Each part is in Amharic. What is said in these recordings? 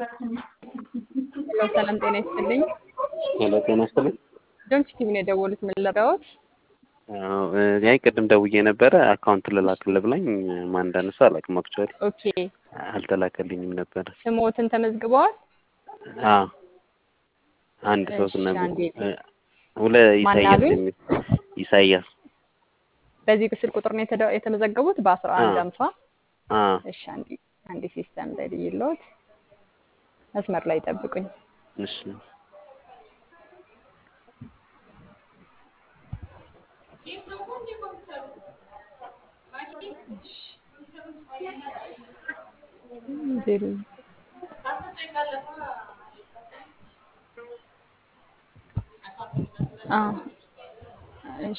ሄሎ ሰላም ጤና ይስጥልኝ። ሄሎ ጤና ይስጥልኝ። ዶንት ቲቪ ነው የደወሉት። ምን ልረዳዎት? አዎ ያይ ቅድም ደውዬ ነበረ አካውንት ልላክልህ ብላኝ ማን እንዳነሳ አላውቅም። አክቹዋሊ ኦኬ አልተላከልኝም ነበረ። ስሞትን ተመዝግበዋል? አዎ አንድ ሰው እሺ፣ ነበር አንዴ ሁለ ማን ኢሳያስ አሉኝ? የሚል ኢሳያስ በዚህ ስልክ ቁጥር ነው የተደ- የተመዘገቡት በአስራ አንድ አዎ። አምሳ አዎ እሺ አንዴ አንዴ ሲስተም ላይ ልይሎት መስመር ላይ ጠብቁኝ። እሺ ዜሮ አዎ እሺ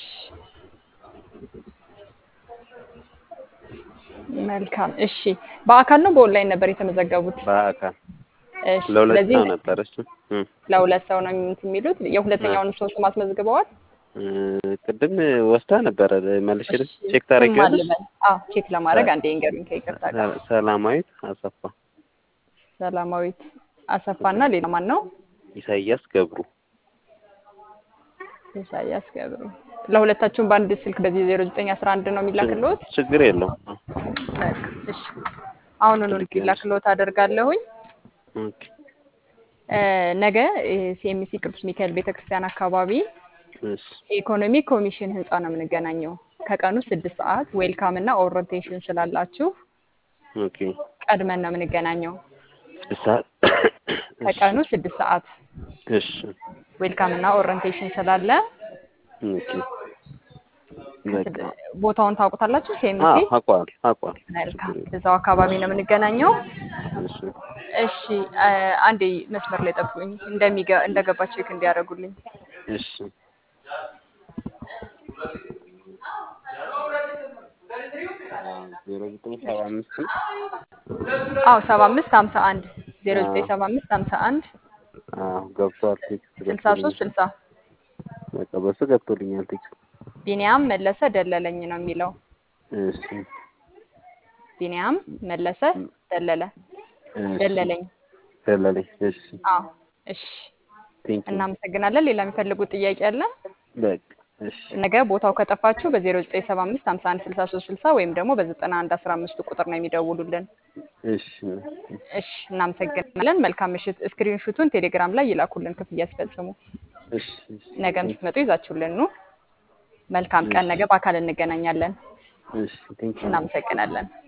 መልካም እሺ በአካል ነው በኦንላይን ነበር የተመዘገቡት በአካል እሺ ለሁለት ስለዚህ ሰው ነበር እሱ እ ለሁለት ሰው ነው እንትን የሚሉት የሁለተኛውን ሰው ስም አስመዝግበዋል እ ቅድም ወስዳ ነበረ መልሽ እሺ ቼክ ስም ታደርጊያለሽ? አልበል አዎ ቼክ ለማድረግ አንዴ ይንገሩኝ ከይቅርታ ጋር ሰ- ሰላማዊት አሰፋ ሰላማዊት አሰፋና ሌላ ማን ነው ኢሳያስ ገብሩ ኢሳያስ ገብሩ ለሁለታችሁም በአንድ ስልክ በዚህ ዜሮ ዘጠኝ አስራ አንድ ነው የሚላክልዎት ችግር የለውም። በቃ እሺ አሁኑኑ እንዲላክልዎት አደርጋለሁኝ ኦኬ እ ነገ ሲኤምሲ ቅዱስ ሚካኤል ቤተክርስቲያን አካባቢ እሺ የኢኮኖሚ ኮሚሽን ህንፃ ነው የምንገናኘው ከቀኑ ስድስት ሰዓት ዌልካም እና ኦሪንቴሽን ስላላችሁ ኦኬ ቀድመን ነው የምንገናኘው እሳ ከቀኑ ስድስት ሰዓት እሺ ዌልካም እና ኦሪንቴሽን ስላለ ኦኬ በቃ ቦታውን ታውቁታላችሁ ሲኤምሲ አዎ አውቀዋል አውቀዋል መልካም እዛው አካባቢ ነው የምንገናኘው እሺ እሺ አ- አንዴ መስመር ላይ ጠብቁኝ እንደሚገ እንደገባ ቼክ እንዲያደርጉልኝ እሺ ዜሮ ዘጠኝ ሰባ አምስት አዎ ሰባ አምስት ሀምሳ አንድ ዜሮ ዘጠኝ ሰባ አምስት ሀምሳ አንድ አዎ ገብቷል ቴክስት ስልሳ ሶስት ገብቶልኛል ስልሳ በቃ በሱ ገብቶልኛል ቴክስት ቢኒያም መለሰ ደለለኝ ነው የሚለው እሺ ቢኒያም መለሰ ደለለ እሺ ደለለኝ ደለለኝ እሺ አዎ እሺ ቴንክ ዩ እናመሰግናለን ሌላ የሚፈልጉት ጥያቄ አለ በቃ እሺ ነገ ቦታው ከጠፋችሁ በዜሮ ዘጠኝ ሰባ አምስት ሀምሳ አንድ ስልሳ ሶስት ስልሳ ወይም ደግሞ በዘጠና አንድ አስራ አምስቱ ቁጥር ነው የሚደውሉልን እሺ እሺ እናመሰግናለን መልካም ምሽት ስክሪን ሹቱን ቴሌግራም ላይ ይላኩልን ክፍያ ሲፈጽሙ እሺ እሺ ነገም ስትመጡ ይዛችሁልን ኑ መልካም ቀን ነገ በአካል እንገናኛለን እሺ ቴንክ ዩ እናመሰግናለን